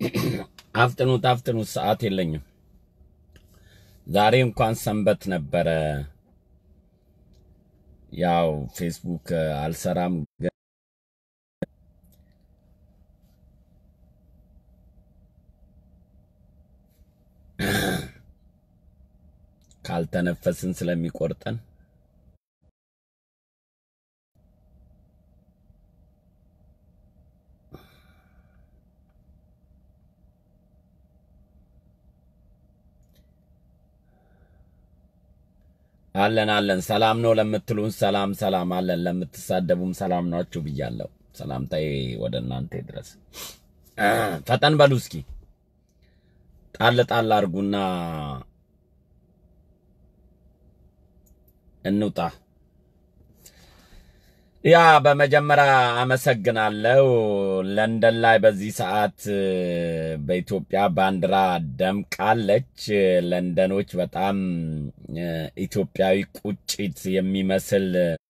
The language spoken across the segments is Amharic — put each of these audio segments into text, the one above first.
አፍጥኑት አፍጥኑት፣ ሰዓት የለኝም። ዛሬ እንኳን ሰንበት ነበረ። ያው ፌስቡክ አልሰራም ግን ካልተነፈስን ስለሚቆርጠን አለን አለን። ሰላም ነው ለምትሉን ሰላም ሰላም አለን፣ ለምትሳደቡም ሰላም ናችሁ ብያለሁ። ሰላምታዬ ወደ እናንተ ድረስ። ፈጠን በሉ እስኪ ጣል ጣል አድርጉና እንውጣ። ያ በመጀመሪያ አመሰግናለሁ። ለንደን ላይ በዚህ ሰዓት በኢትዮጵያ ባንዲራ ደምቃለች። ለንደኖች በጣም ኢትዮጵያዊ ቁጭት የሚመስል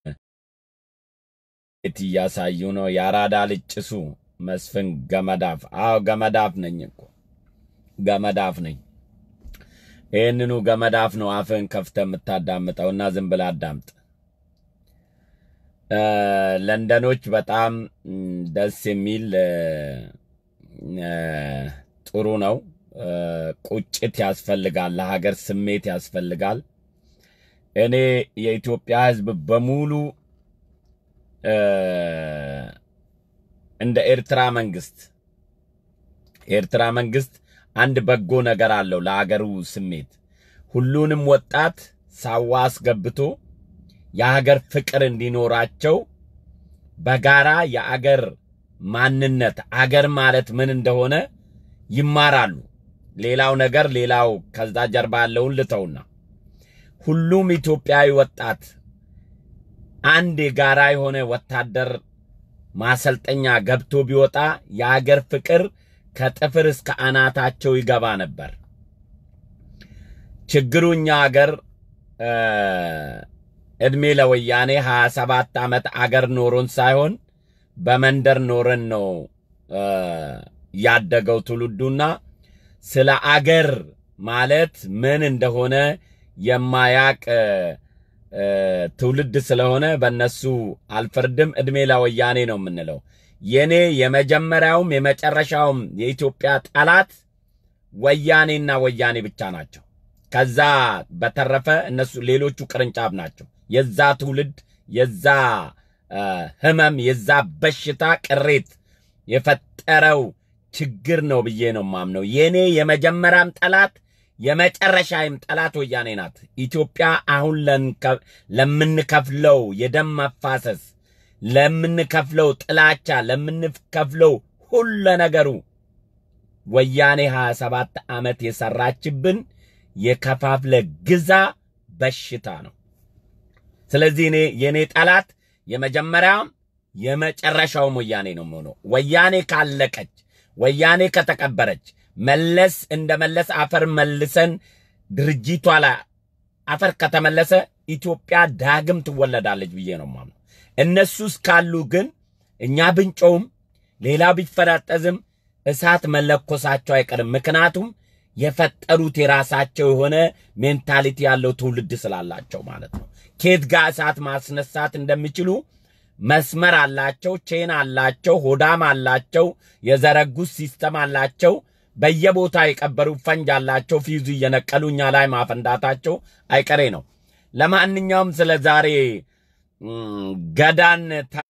ቤት እያሳዩ ነው። የአራዳ ልጅ ጭሱ መስፍን ገመዳፍ። አዎ ገመዳፍ ነኝ እኮ ገመዳፍ ነኝ። ይህንኑ ገመዳፍ ነው አፍህን ከፍተህ የምታዳምጠውና ዝም ብለህ አዳምጥ። ለንደኖች በጣም ደስ የሚል ጥሩ ነው። ቁጭት ያስፈልጋል፣ ለሀገር ስሜት ያስፈልጋል። እኔ የኢትዮጵያ ሕዝብ በሙሉ እንደ ኤርትራ መንግስት የኤርትራ መንግስት አንድ በጎ ነገር አለው ለሀገሩ ስሜት ሁሉንም ወጣት ሳዋ አስገብቶ የሀገር ፍቅር እንዲኖራቸው በጋራ የአገር ማንነት አገር ማለት ምን እንደሆነ ይማራሉ። ሌላው ነገር ሌላው ከዛ ጀርባ ያለውን ልተውና ሁሉም ኢትዮጵያዊ ወጣት አንድ የጋራ የሆነ ወታደር ማሰልጠኛ ገብቶ ቢወጣ የአገር ፍቅር ከጥፍር እስከ አናታቸው ይገባ ነበር። ችግሩ እኛ አገር እድሜ ለወያኔ 27 ዓመት አገር ኖሮን ሳይሆን በመንደር ኖረን ነው ያደገው ትውልዱና ስለ አገር ማለት ምን እንደሆነ የማያቅ ትውልድ ስለሆነ በእነሱ አልፈርድም። እድሜ ለወያኔ ነው የምንለው። የኔ የመጀመሪያውም የመጨረሻውም የኢትዮጵያ ጠላት ወያኔና ወያኔ ብቻ ናቸው። ከዛ በተረፈ እነሱ ሌሎቹ ቅርንጫፍ ናቸው። የዛ ትውልድ የዛ ህመም የዛ በሽታ ቅሬት የፈጠረው ችግር ነው ብዬ ነው ማምነው። የኔ የመጀመሪያም ጠላት የመጨረሻይም ጠላት ወያኔ ናት። ኢትዮጵያ አሁን ለምንከፍለው የደም መፋሰስ፣ ለምንከፍለው ጥላቻ፣ ለምንከፍለው ሁለ ነገሩ ወያኔ 27 ዓመት የሰራችብን የከፋፍለ ግዛ በሽታ ነው። ስለዚህ እኔ የኔ ጠላት የመጀመሪያም የመጨረሻውም ወያኔ ነው የምሆነው። ወያኔ ካለቀች፣ ወያኔ ከተቀበረች፣ መለስ እንደ መለስ አፈር መልሰን ድርጅቷ ላይ አፈር ከተመለሰ ኢትዮጵያ ዳግም ትወለዳለች ብዬ ነው የማምነው። እነሱ እስካሉ ግን እኛ ብንጮውም ሌላ ቢፈራጠዝም እሳት መለኮሳቸው አይቀርም። ምክንያቱም የፈጠሩት የራሳቸው የሆነ ሜንታሊቲ ያለው ትውልድ ስላላቸው ማለት ነው። ኬት ጋር እሳት ማስነሳት እንደሚችሉ መስመር አላቸው፣ ቼን አላቸው፣ ሆዳም አላቸው፣ የዘረጉት ሲስተም አላቸው። በየቦታ የቀበሩ ፈንጅ አላቸው። ፊዙ እየነቀሉ እኛ ላይ ማፈንዳታቸው አይቀሬ ነው። ለማንኛውም ስለ ዛሬ ገዳን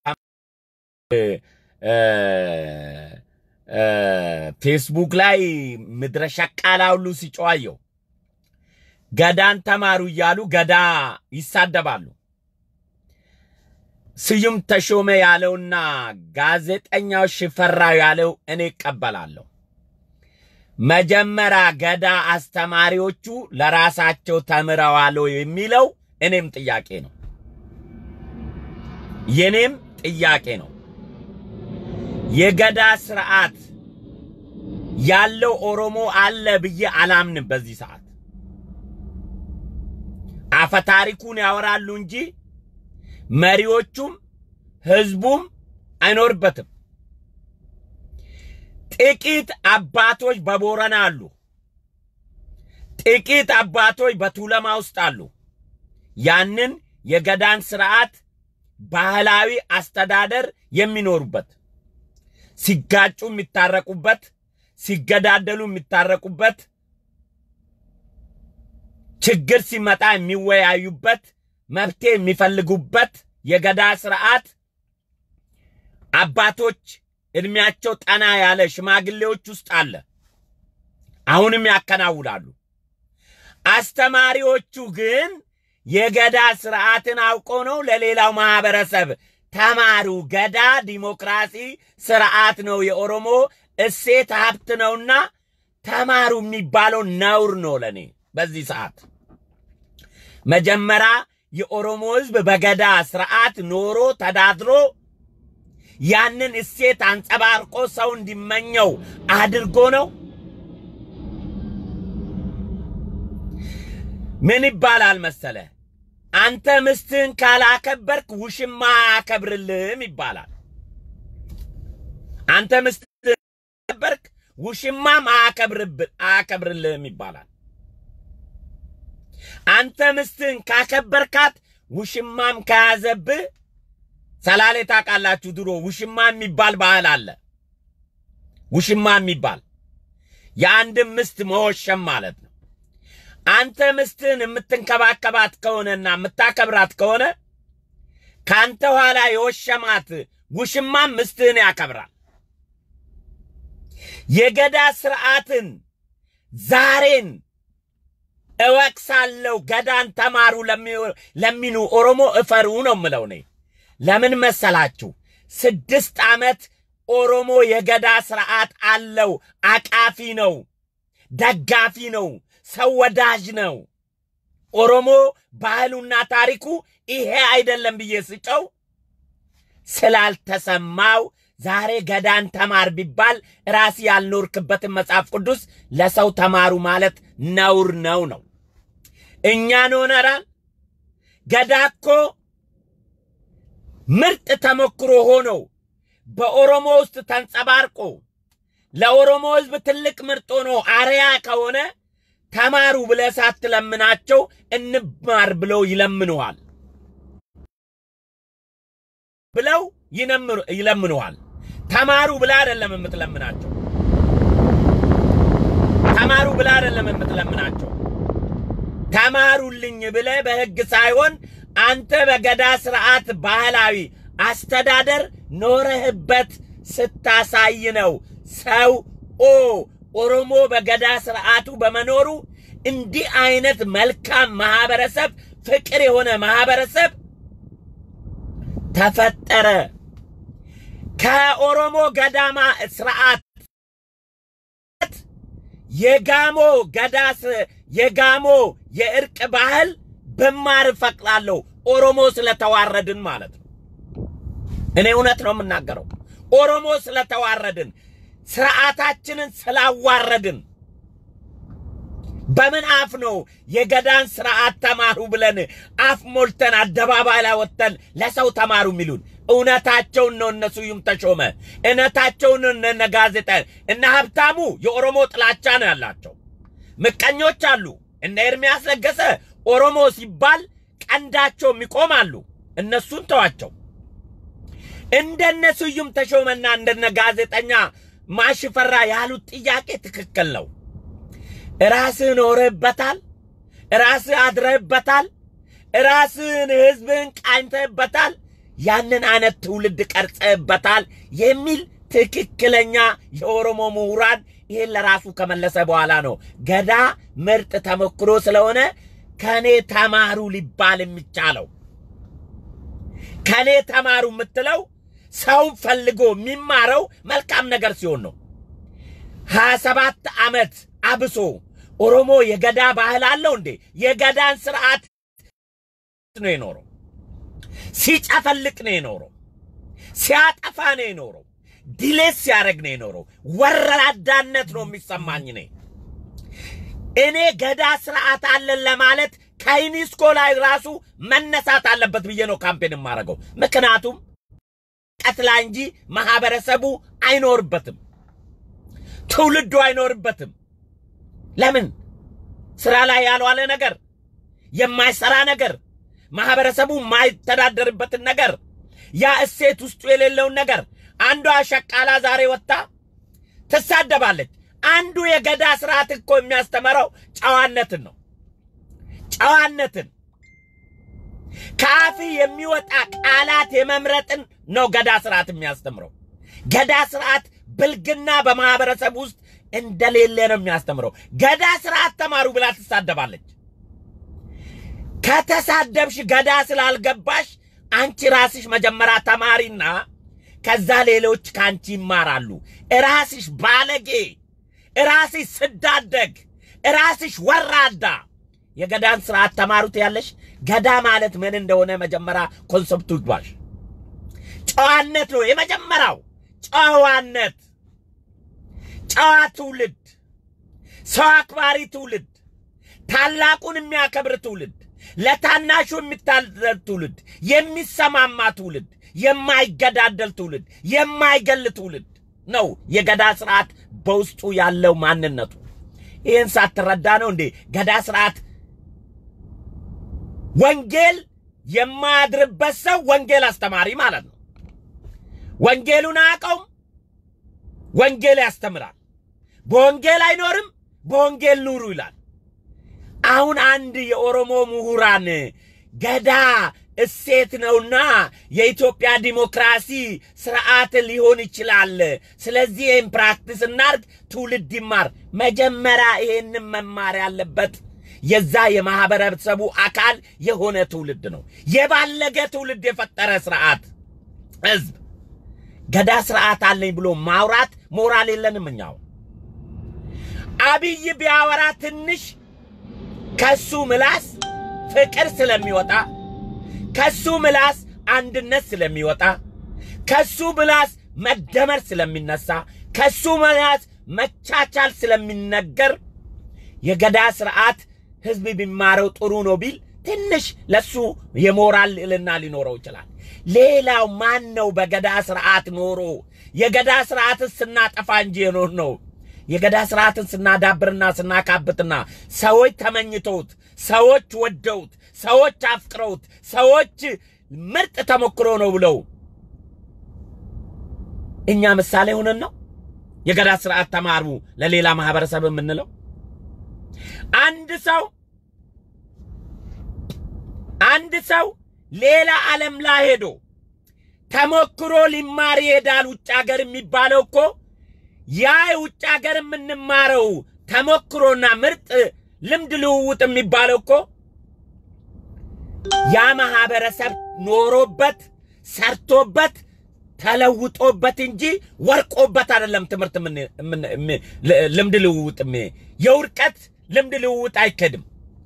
ፌስቡክ ላይ ምድረ ሸቃላ ሁሉ ሲጨዋየው ገዳን ተማሩ እያሉ ገዳ ይሳደባሉ። ስዩም ተሾመ ያለውና ጋዜጠኛው ሽፈራው ያለው እኔ እቀበላለሁ። መጀመሪያ ገዳ አስተማሪዎቹ ለራሳቸው ተምረዋል የሚለው እኔም ጥያቄ ነው፣ የኔም ጥያቄ ነው። የገዳ ስርዓት ያለው ኦሮሞ አለ ብዬ አላምንም። በዚህ ሰዓት አፈታሪኩን ያወራሉ እንጂ መሪዎቹም ህዝቡም አይኖርበትም። ጥቂት አባቶች በቦረና አሉ። ጥቂት አባቶች በቱለማ ውስጥ አሉ። ያንን የገዳን ስርዓት ባህላዊ አስተዳደር የሚኖሩበት ሲጋጩ የሚታረቁበት፣ ሲገዳደሉ የሚታረቁበት፣ ችግር ሲመጣ የሚወያዩበት፣ መፍትሄ የሚፈልጉበት የገዳ ስርዓት አባቶች እድሜያቸው ጠና ያለ ሽማግሌዎች ውስጥ አለ። አሁንም ያከናውናሉ። አስተማሪዎቹ ግን የገዳ ስርዓትን አውቆ ነው ለሌላው ማህበረሰብ ተማሩ። ገዳ ዲሞክራሲ ስርዓት ነው፣ የኦሮሞ እሴት ሀብት ነውና ተማሩ የሚባለው ነውር ነው ለኔ በዚህ ሰዓት። መጀመሪያ የኦሮሞ ህዝብ በገዳ ስርዓት ኖሮ ተዳድሮ ያንን እሴት አንጸባርቆ ሰው እንዲመኘው አድርጎ ነው። ምን ይባላል መሰለ? አንተ ምስትህን ካላከበርክ ውሽማ አያከብርልህም ይባላል። አንተ ምስትህን ካላከበርክ ውሽማም አያከብርልህም ይባላል። አንተ ምስትህን ካከበርካት ውሽማም ከያዘብህ ሰላሌ ታውቃላችሁ፣ ድሮ ውሽማ የሚባል ባህል አለ። ውሽማ የሚባል የአንድም ምስት መወሸም ማለት ነው። አንተ ምስትህን የምትንከባከባት ከሆነና የምታከብራት ከሆነ ከአንተ ኋላ የወሸማት ውሽማም ምስትህን ያከብራል። የገዳ ስርዓትን ዛሬን እወቅሳለሁ። ገዳን ተማሩ ለሚሉ ኦሮሞ እፈሩ ነው ምለው እኔ። ለምን መሰላችሁ? ስድስት ዓመት ኦሮሞ የገዳ ስርዓት አለው። አቃፊ ነው፣ ደጋፊ ነው፣ ሰው ወዳጅ ነው። ኦሮሞ ባህሉና ታሪኩ ይሄ አይደለም ብዬ ስጨው ስላልተሰማው ዛሬ ገዳን ተማር ቢባል ራስ ያልኖርክበትን መጽሐፍ ቅዱስ ለሰው ተማሩ ማለት ነውር ነው ነው። እኛን ሆነራል ገዳ እኮ ምርጥ ተሞክሮ ሆኖ በኦሮሞ ውስጥ ተንጸባርቆ ለኦሮሞ ሕዝብ ትልቅ ምርጥ ሆኖ አርያ ከሆነ ተማሩ ብለህ ሳትለምናቸው እንማር ብለው ይለምኑሃል ብለው ይለምኑሃል። ተማሩ ብለህ አይደለም የምትለምናቸው። ተማሩ ብለህ አይደለም የምትለምናቸው። ተማሩልኝ ብለህ በሕግ ሳይሆን አንተ በገዳ ስርዓት ባህላዊ አስተዳደር ኖረህበት ስታሳይ ነው ሰው ኦ ኦሮሞ በገዳ ስርዓቱ በመኖሩ እንዲህ አይነት መልካም ማህበረሰብ፣ ፍቅር የሆነ ማህበረሰብ ተፈጠረ። ከኦሮሞ ገዳማ ስርዓት የጋሞ ገዳ የጋሞ የእርቅ ባህል ብማር እፈቅዳለሁ። ኦሮሞ ስለተዋረድን ማለት ነው። እኔ እውነት ነው የምናገረው። ኦሮሞ ስለተዋረድን ስርዓታችንን ስላዋረድን በምን አፍ ነው የገዳን ስርዓት ተማሩ ብለን አፍ ሞልተን አደባባይ ላይ ወጥተን ለሰው ተማሩ የሚሉን? እውነታቸውን ነው። እነ ስዩም ተሾመ እውነታቸውን እነ ጋዜጣ እነ ሀብታሙ የኦሮሞ ጥላቻ ነው ያላቸው። ምቀኞች አሉ። እነ ኤርሚያስ ለገሰ ኦሮሞ ሲባል ቀንዳቸው ይቆማሉ። እነሱን ተዋቸው። እንደነ ስዩም ተሾመና እንደነ ጋዜጠኛ ማሽፈራ ያሉት ጥያቄ ትክክል ነው። ራስህ ኖረህበታል፣ ራስህ አድረህበታል፣ ራስህን ህዝብህን ቃኝተህበታል፣ ያንን አይነት ትውልድ ቀርጸህበታል የሚል ትክክለኛ የኦሮሞ ምሁራን ይህን ለራሱ ከመለሰ በኋላ ነው ገዳ ምርጥ ተሞክሮ ስለሆነ ከኔ ተማሩ ሊባል የሚቻለው። ከኔ ተማሩ የምትለው ሰውን ፈልጎ የሚማረው መልካም ነገር ሲሆን ነው። ሀያ ሰባት ዓመት አብሶ ኦሮሞ የገዳ ባህል አለው እንዴ? የገዳን ስርዓት ነው የኖረው። ሲጨፈልቅ ነው የኖረው። ሲያጠፋ ነው የኖረው። ዲሌት ሲያደርግ ነው የኖረው። ወራዳነት ነው የሚሰማኝ እኔ እኔ ገዳ ስርዓት አለን ለማለት ከዩኒስኮ ላይ ራሱ መነሳት አለበት ብዬ ነው ካምፔን የማደርገው። ምክንያቱም ቀትላ እንጂ ማህበረሰቡ አይኖርበትም። ትውልዱ አይኖርበትም። ለምን? ስራ ላይ ያልዋለ ነገር፣ የማይሰራ ነገር፣ ማህበረሰቡ የማይተዳደርበትን ነገር፣ ያ እሴት ውስጡ የሌለውን ነገር አንዷ ሸቃላ ዛሬ ወጥታ ትሳደባለች። አንዱ የገዳ ስርዓት እኮ የሚያስተምረው ጨዋነትን ነው። ጨዋነትን ከአፍ የሚወጣ ቃላት የመምረጥን ነው ገዳ ስርዓት የሚያስተምረው። ገዳ ስርዓት ብልግና በማህበረሰብ ውስጥ እንደሌለ ነው የሚያስተምረው። ገዳ ስርዓት ተማሩ ብላ ትሳደባለች። ከተሳደብሽ ገዳ ስላልገባሽ አንቺ ራስሽ መጀመሪያ ተማሪና ከዛ ሌሎች ከአንቺ ይማራሉ። እራስሽ ባለጌ፣ እራስሽ ስዳደግ፣ እራስሽ ወራዳ የገዳን ስርዓት ተማሩት ያለሽ ገዳ ማለት ምን እንደሆነ መጀመሪያ ኮንሰፕቱ ይግባሽ። ጨዋነት ነው የመጀመሪያው። ጨዋነት፣ ጨዋ ትውልድ፣ ሰው አክባሪ ትውልድ፣ ታላቁን የሚያከብር ትውልድ፣ ለታናሹ የሚታዘዝ ትውልድ፣ የሚሰማማ ትውልድ፣ የማይገዳደል ትውልድ፣ የማይገል ትውልድ ነው የገዳ ስርዓት በውስጡ ያለው ማንነቱ። ይህን ሳትረዳ ነው እንዴ ገዳ ስርዓት ወንጌል የማያድርበት ሰው ወንጌል አስተማሪ ማለት ነው። ወንጌሉን አያውቀውም፣ ወንጌል ያስተምራል። በወንጌል አይኖርም፣ በወንጌል ኑሩ ይላል። አሁን አንድ የኦሮሞ ምሁራን ገዳ እሴት ነውና የኢትዮጵያ ዲሞክራሲ ስርዓት ሊሆን ይችላል። ስለዚህ ይህን ፕራክቲስ እናርግ፣ ትውልድ ይማር። መጀመሪያ ይሄንን መማር ያለበት የዛ የማህበረሰቡ አካል የሆነ ትውልድ ነው። የባለገ ትውልድ የፈጠረ ስርዓት ህዝብ ገዳ ስርዓት አለኝ ብሎ ማውራት ሞራል የለንም እኛው። አብይ ቢያወራ ትንሽ ከሱ ምላስ ፍቅር ስለሚወጣ ከሱ ምላስ አንድነት ስለሚወጣ ከሱ ምላስ መደመር ስለሚነሳ ከሱ ምላስ መቻቻል ስለሚነገር የገዳ ስርዓት ህዝብ ቢማረው ጥሩ ነው ቢል ትንሽ ለሱ የሞራል ልዕልና ሊኖረው ይችላል። ሌላው ማን ነው በገዳ ስርዓት ኖሮ የገዳ ስርዓትን ስናጠፋ እንጂ የኖር ነው የገዳ ስርዓትን ስናዳብርና ስናካብትና ሰዎች ተመኝተውት ሰዎች ወደውት ሰዎች አፍቅረውት ሰዎች ምርጥ ተሞክሮ ነው ብለው እኛ ምሳሌ ሆነን ነው የገዳ ስርዓት ተማሩ ለሌላ ማህበረሰብ የምንለው። አንድ ሰው አንድ ሰው ሌላ ዓለም ላይ ሄዶ ተሞክሮ ሊማር ይሄዳል። ውጭ ሀገር የሚባለው እኮ ያ ውጭ ሀገር የምንማረው ተሞክሮና ምርጥ ልምድ ልውውጥ የሚባለው እኮ ያ ማህበረሰብ ኖሮበት ሰርቶበት ተለውጦበት እንጂ ወርቆበት አይደለም። ትምህርት ልምድ ልውውጥ የውርቀት ልምድ ልውውጥ አይከድም።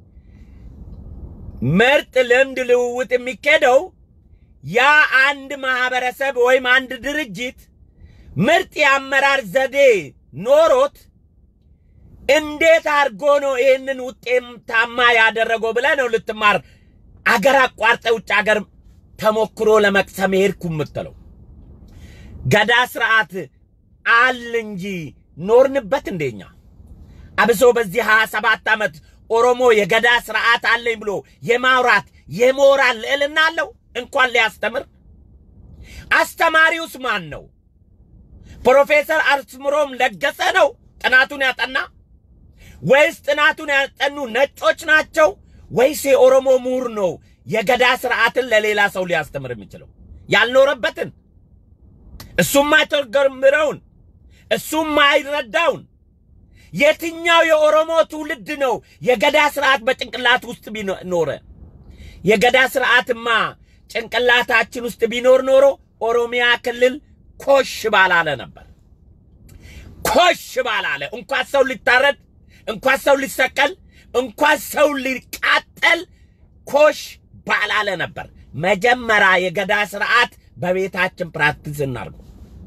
ምርጥ ልምድ ልውውጥ የሚኬደው ያ አንድ ማህበረሰብ ወይም አንድ ድርጅት ምርጥ የአመራር ዘዴ ኖሮት እንዴት አድርጎ ነው ይህንን ውጤታማ ያደረገው ብለህ ነው ልትማር አገር አቋርጠ ውጭ አገር ተሞክሮ ለመቅሰም ሄድኩ የምትለው። ገዳ ስርዓት አል እንጂ ኖርንበት እንደኛ አብሶ በዚህ ሀያ ሰባት ዓመት ኦሮሞ የገዳ ስርዓት አለኝ ብሎ የማውራት የሞራል ልዕልና አለው እንኳን ሊያስተምር። አስተማሪውስ ማን ነው? ፕሮፌሰር አስምሮም ለገሰ ነው ጥናቱን ያጠና ወይስ ጥናቱን ያጠኑ ነጮች ናቸው ወይስ የኦሮሞ ምሁር ነው የገዳ ስርዓትን ለሌላ ሰው ሊያስተምር የሚችለው? ያልኖረበትን እሱም ማይተገምረውን እሱም ማይረዳውን የትኛው የኦሮሞ ትውልድ ነው የገዳ ስርዓት በጭንቅላት ውስጥ ቢኖረ? የገዳ ስርዓትማ ጭንቅላታችን ውስጥ ቢኖር ኖሮ ኦሮሚያ ክልል ኮሽ ባላለ ነበር። ኮሽ ባላለ እንኳን ሰው ሊታረድ፣ እንኳን ሰው ሊሰቀል፣ እንኳን ሰው ሊቃጠል ኮሽ ባላለ ነበር። መጀመሪያ የገዳ ስርዓት በቤታችን ፕራክቲስ እናርገው።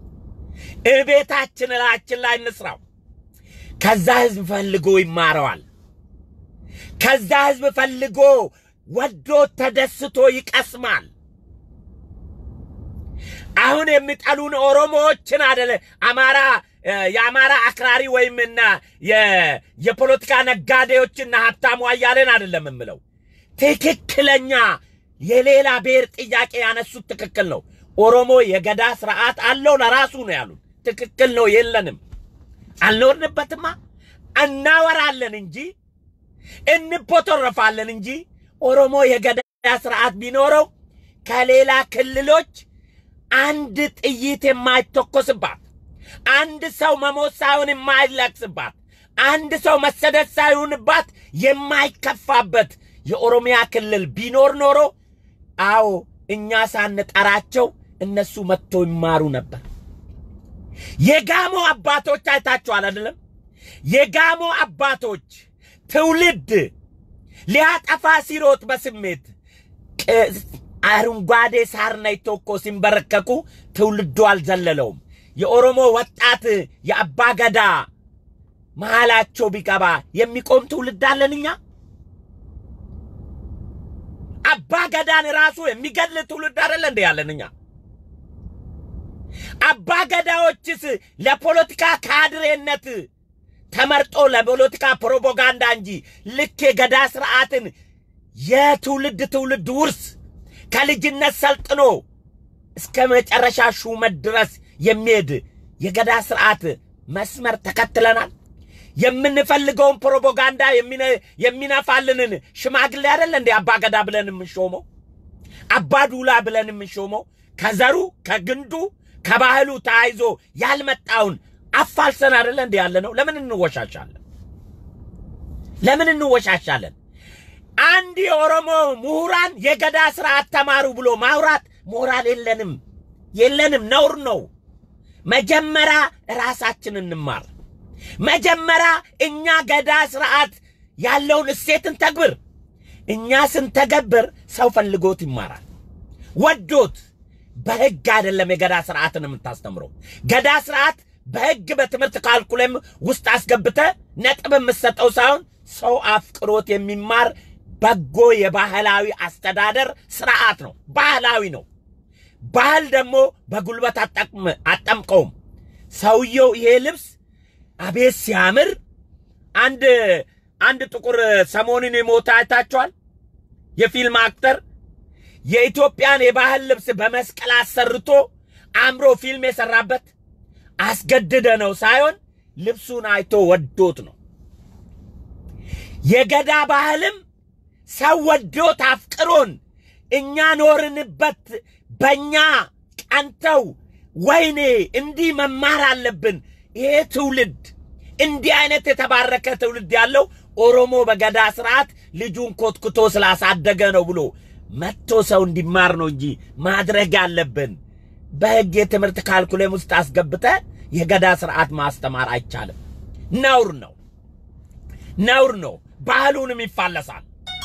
እቤታችን እላችን ላይ እንስራው። ከዛ ህዝብ ፈልጎ ይማረዋል። ከዛ ህዝብ ፈልጎ ወዶ ተደስቶ ይቀስማል። አሁን የሚጠሉን ኦሮሞዎችን አደለ፣ አማራ የአማራ አክራሪ ወይም እና የፖለቲካ ነጋዴዎችና ሀብታሙ አያሌን አይደለም የምለው። ትክክለኛ የሌላ ብሔር ጥያቄ ያነሱት ትክክል ነው። ኦሮሞ የገዳ ስርዓት አለው ለራሱ ነው ያሉት። ትክክል ነው። የለንም፣ አልኖርንበትማ። እናወራለን እንጂ እንቦተረፋለን እንጂ ኦሮሞ የገዳ ስርዓት ቢኖረው ከሌላ ክልሎች አንድ ጥይት የማይተኮስባት አንድ ሰው መሞት ሳይሆን የማይለቅስባት አንድ ሰው መሰደድ ሳይሆንባት የማይከፋበት የኦሮሚያ ክልል ቢኖር ኖሮ አዎ እኛ ሳንጠራቸው እነሱ መጥቶ ይማሩ ነበር። የጋሞ አባቶች አይታችኋል አይደለም? የጋሞ አባቶች ትውልድ ሊያጠፋ ሲሮጥ በስሜት አረንጓዴ ሳር ነይቶ እኮ ሲንበረከኩ ትውልዱ አልዘለለውም። የኦሮሞ ወጣት የአባ ገዳ መሃላቸው ቢገባ የሚቆም ትውልድ አለን እኛ። አባ ገዳን ራሱ የሚገድል ትውልድ አይደለ እንደ ያለን እኛ። አባ ገዳዎችስ ለፖለቲካ ካድሬነት ተመርጦ ለፖለቲካ ፕሮፓጋንዳ እንጂ ልክ የገዳ ስርዓትን የትውልድ ትውልድ ውርስ ከልጅነት ሰልጥኖ እስከ መጨረሻ ሹመት ድረስ የሚሄድ የገዳ ስርዓት መስመር ተከትለናል። የምንፈልገውን ፕሮፓጋንዳ የሚነፋልንን ሽማግሌ አይደለ እንዴ አባ ገዳ ብለን የምንሾመው? አባ ዱላ ብለን የምንሾመው ከዘሩ ከግንዱ ከባህሉ ተያይዞ ያልመጣውን አፋልሰን አይደለ እንዴ ያለ ነው። ለምን እንወሻሻለን? ለምን እንወሻሻለን? አንድ የኦሮሞ ምሁራን የገዳ ስርዓት ተማሩ ብሎ ማውራት ሞራል የለንም የለንም፣ ነውር ነው። መጀመሪያ ራሳችን እንማር። መጀመሪያ እኛ ገዳ ስርዓት ያለውን እሴትን ተግብር። እኛ ስንተገብር ሰው ፈልጎት ይማራል፣ ወዶት። በህግ አይደለም የገዳ ስርዓትን የምታስተምረው። ገዳ ስርዓት በህግ በትምህርት ካልኩለም ውስጥ አስገብተ ነጥብ የምትሰጠው ሳይሆን ሰው አፍቅሮት የሚማር በጎ የባህላዊ አስተዳደር ስርዓት ነው። ባህላዊ ነው። ባህል ደግሞ በጉልበት አጠምቀውም። ሰውየው ይሄ ልብስ አቤት ሲያምር! አንድ አንድ ጥቁር ሰሞኑን የሞተ አይታችኋል? የፊልም አክተር የኢትዮጵያን የባህል ልብስ በመስቀል አሰርቶ አምሮ ፊልም የሰራበት አስገድደ ነው ሳይሆን ልብሱን አይቶ ወዶት ነው። የገዳ ባህልም ሰው ወዶት አፍቅሮን እኛ ኖርንበት በእኛ ቀንተው ወይኔ እንዲህ መማር አለብን። ይሄ ትውልድ እንዲህ አይነት የተባረከ ትውልድ ያለው ኦሮሞ በገዳ ስርዓት ልጁን ኮትኩቶ ስላሳደገ ነው ብሎ መጥቶ ሰው እንዲማር ነው እንጂ ማድረግ ያለብን በሕግ የትምህርት ካልኩሌም ውስጥ አስገብተ የገዳ ስርዓት ማስተማር አይቻልም። ነውር ነው፣ ነውር ነው። ባህሉንም ይፋለሳል።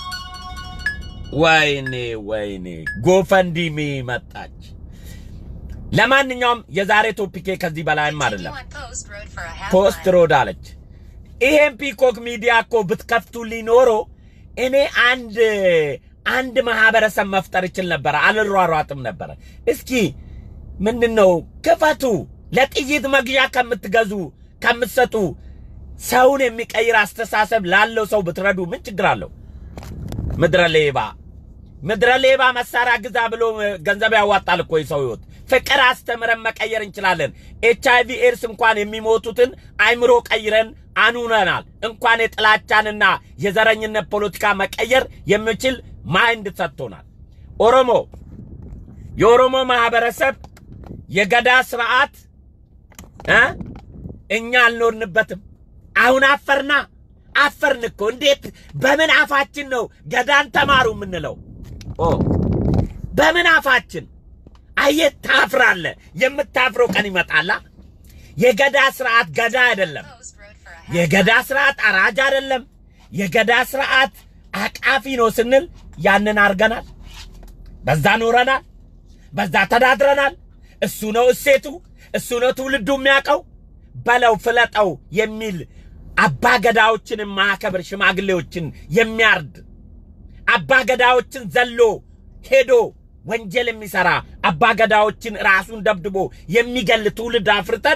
ወይኔ ወይኔ ጎፈንዲሚ መጣች። ለማንኛውም የዛሬ ቶፒኬ ከዚህ በላይም አይደለም። ፖስት ሮድ አለች። ይሄን ፒኮክ ሚዲያ እኮ ብትከፍቱልኝ ኖሮ እኔ አንድ አንድ ማህበረሰብ መፍጠር እችል ነበረ፣ አልሯሯጥም ነበረ። እስኪ ምንድን ነው ክፈቱ። ለጥይት መግዣ ከምትገዙ ከምትሰጡ ሰውን የሚቀይር አስተሳሰብ ላለው ሰው ብትረዱ ምን ችግር አለው? ምድረ ሌባ ምድረ ሌባ መሳሪያ ግዛ ብሎ ገንዘብ ያዋጣል እኮ የሰው ህይወት። ፍቅር አስተምረን መቀየር እንችላለን። ኤች አይቪ ኤድስ እንኳን የሚሞቱትን አይምሮ ቀይረን አኑነናል። እንኳን የጥላቻንና የዘረኝነት ፖለቲካ መቀየር የሚችል ማይንድ ሰጥቶናል። ኦሮሞ የኦሮሞ ማህበረሰብ የገዳ ስርዓት እ እኛ አልኖርንበትም። አሁን አፈርና አፈርን እኮ። እንዴት በምን አፋችን ነው ገዳን ተማሩ የምንለው? ኦ በምን አፋችን? አየት ታፍራለ። የምታፍረው ቀን ይመጣላ። የገዳ ስርዓት ገዳ አይደለም። የገዳ ስርዓት አራጅ አይደለም። የገዳ ስርዓት አቃፊ ነው ስንል ያንን አርገናል። በዛ ኖረናል። በዛ ተዳድረናል። እሱ ነው እሴቱ፣ እሱ ነው ትውልዱ የሚያውቀው። በለው ፍለጠው የሚል አባ ገዳዎችን የማያከብር ሽማግሌዎችን የሚያርድ አባ ገዳዎችን ዘሎ ሄዶ ወንጀል የሚሰራ አባ ገዳዎችን ራሱን ደብድቦ የሚገል ትውልድ አፍርተን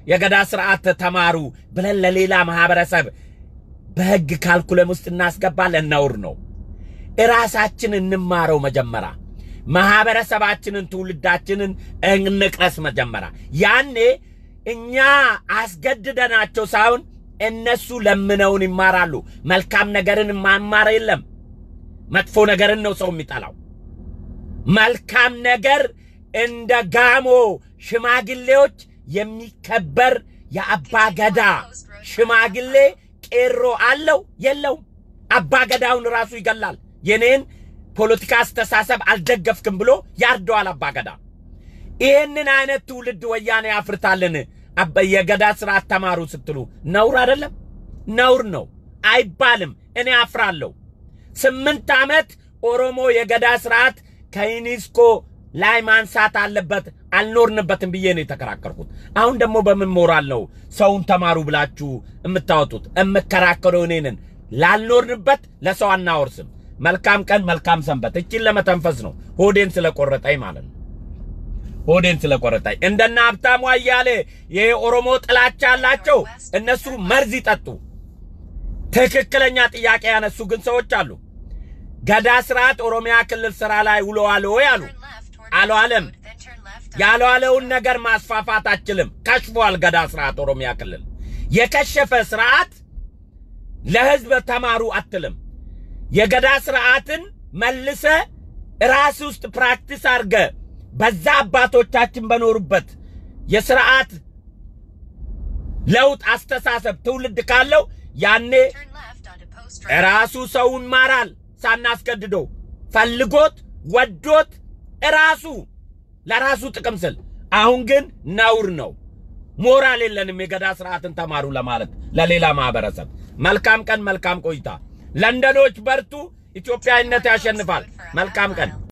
የገዳ ስርዓት ተማሩ ብለን ለሌላ ማህበረሰብ በህግ ካልኩለም ውስጥ እናስገባለን። ነውር ነው። እራሳችን እንማረው መጀመሪያ። ማህበረሰባችንን፣ ትውልዳችንን እንቅረስ መጀመሪያ። ያኔ እኛ አስገድደናቸው ሳይሆን እነሱ ለምነውን ይማራሉ። መልካም ነገርን ማማር የለም መጥፎ ነገርን ነው ሰው የሚጠላው። መልካም ነገር እንደ ጋሞ ሽማግሌዎች የሚከበር የአባ ገዳ ሽማግሌ ቄሮ አለው የለውም? አባ ገዳውን ራሱ ይገላል። የኔን ፖለቲካ አስተሳሰብ አልደገፍክም ብሎ ያርደዋል አባ ገዳ። ይህንን አይነት ትውልድ ወያኔ ያፍርታልን። የገዳ ስርዓት ተማሩ ስትሉ ነውር አይደለም? ነውር ነው አይባልም። እኔ አፍራለሁ። ስምንት ዓመት ኦሮሞ የገዳ ስርዓት ከዩኒስኮ ላይ ማንሳት አለበት አልኖርንበትም ብዬ ነው የተከራከርኩት። አሁን ደግሞ በምን ሞራል ነው ሰውን ተማሩ ብላችሁ የምታወጡት? የምከራከረው እኔንን ላልኖርንበት ለሰው አናወርስም። መልካም ቀን፣ መልካም ሰንበት። እችን ለመተንፈስ ነው ሆዴን ስለቆረጠኝ ማለት ነው። ሆዴን ስለቆረጠኝ እንደና ሀብታሙ አያሌ የኦሮሞ ጥላቻ ያላቸው እነሱ መርዝ ይጠጡ። ትክክለኛ ጥያቄ ያነሱ ግን ሰዎች አሉ። ገዳ ስርዓት ኦሮሚያ ክልል ስራ ላይ ውለዋል ወይ አሉ። አልዋለም። ያልዋለውን ነገር ማስፋፋት አችልም። ከሽፏል። ገዳ ስርዓት ኦሮሚያ ክልል የከሸፈ ስርዓት ለህዝብ ተማሩ አትልም። የገዳ ስርዓትን መልሰ ራስ ውስጥ ፕራክቲስ አርገ በዛ አባቶቻችን በኖሩበት የስርዓት ለውጥ አስተሳሰብ ትውልድ ካለው ያኔ ራሱ ሰውን ማራል ሳናስገድደው ፈልጎት ወዶት ራሱ ለራሱ ጥቅም ስል። አሁን ግን ነውር ነው። ሞራል የለንም የገዳ ስርዓትን ተማሩ ለማለት ለሌላ ማህበረሰብ። መልካም ቀን፣ መልካም ቆይታ። ለንደኖች በርቱ። ኢትዮጵያዊነት ያሸንፋል። መልካም ቀን